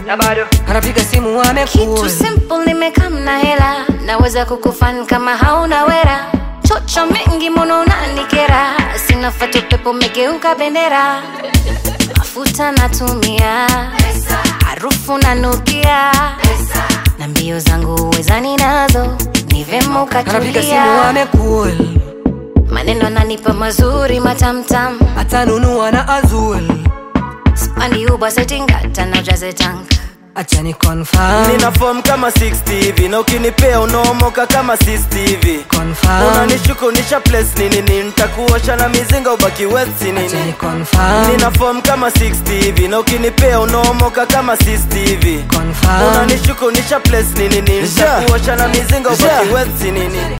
na bado anapiga simu Kitu amekul simple nimekam na hela, naweza kukufan kama hauna wera. Chocho mengi mono unanikera, sina fatu pepo megeuka bendera. Mafuta natumia, harufu nanukia, na mbio zangu wezani nazo, ni vema anapiga simu ukatulia. amekul Maneno nanipa mazuri matamtam, atanunua na azul spandi uba setingata na ujaze tank. acha ni confirm nina form kama 60 hivi na ukinipea unaomoka kama 60 hivi confirm unanishuku nisha place nini nini nitakuosha na mizinga ubaki wet si acha ni nini confirm nina form kama 60 hivi na ukinipea unaomoka kama 60 hivi confirm unanishuku nisha place nini nini nitakuosha na mizinga ubaki wet si nini